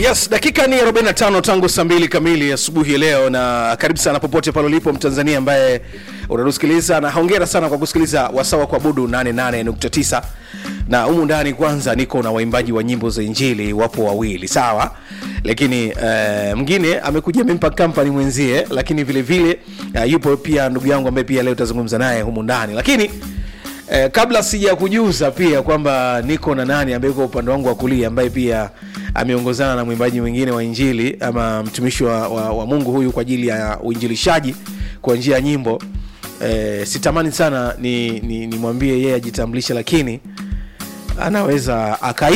Yes, dakika ni 45 tangu saa mbili kamili asubuhi ya leo, na karibu sana popote pale ulipo Mtanzania ambaye unatusikiliza, na hongera sana kwa kusikiliza wasawa kwa budu 88.9 na humu ndani. Kwanza niko na waimbaji wa nyimbo za Injili, wapo wawili sawa, lakini uh, mwingine amekuja amempa company mwenzie, lakini vile vile uh, yupo pia ndugu yangu ambaye pia leo tutazungumza naye humu ndani, lakini Eh, kabla sija kujuza pia kwamba niko na nani ambaye yuko upande wangu wa kulia ambaye pia ameongozana na mwimbaji mwingine wa injili ama mtumishi wa, wa, wa Mungu huyu kwa ajili ya uinjilishaji kwa njia ya nyimbo. Eh, sitamani sana nimwambie ni, ni nimwambie yeye ajitambulishe, lakini anaweza aka